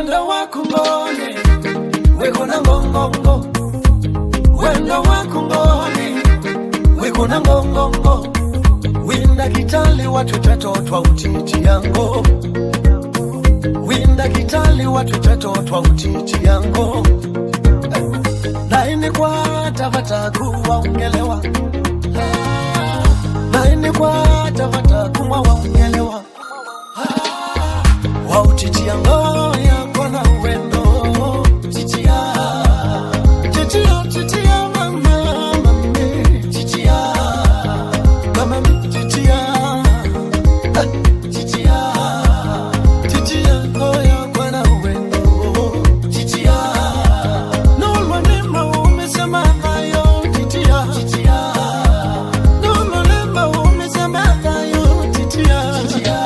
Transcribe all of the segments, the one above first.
wendo wakungone wekona ngongongo wendo wakungone wekona ngongongo winda kitali watu tatotwa utiti yango winda kitali watu tatotwa utiti yango naini kwa tavataku waongelewa naini kwa tavataku waongelewa wautitia ngoya kona uwendo titia titia titia mama mami titia mama mi titia Ah, titia titia ngoya kona uwendo titia nolwanema umesema hayo titia titia nolwanema umesema hayo titia titia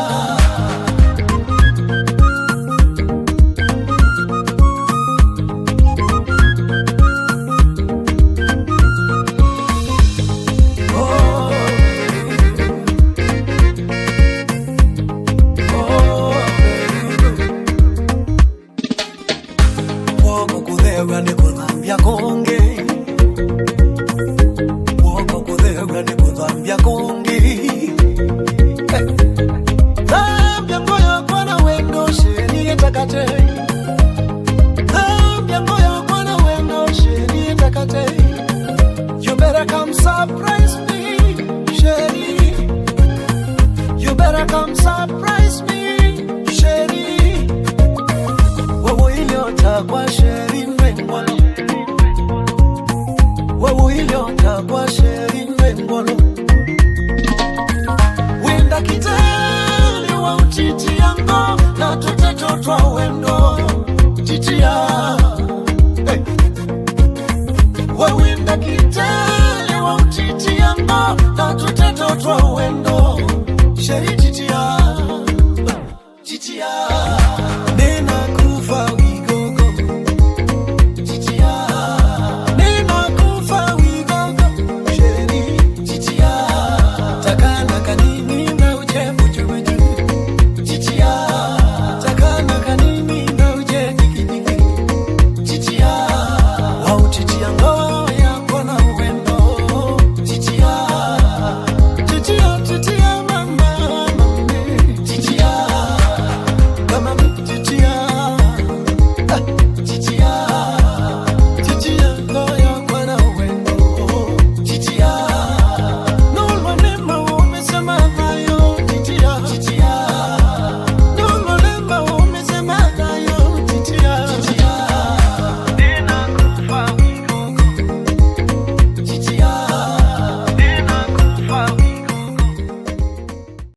Woko kuthega nĩ gũthambia kũngĩ Woko kuthega nĩ gũthambia kũngĩ Thambia moyo kwa na wendo sheria takate Thambia moyo kwa na wendo sheria takate You better come surprise me, Sherry. You better come surprise me, Sherry. Wewe iliota kwa Sherry Mbengolo. Wewe iliota kwa Sherry Mbengolo. Winda kitali wa utiti yango na tuteto twa wendo titia. Hey wawinda kitele wa utiti yango na tuteto twa wendo sheri titia titia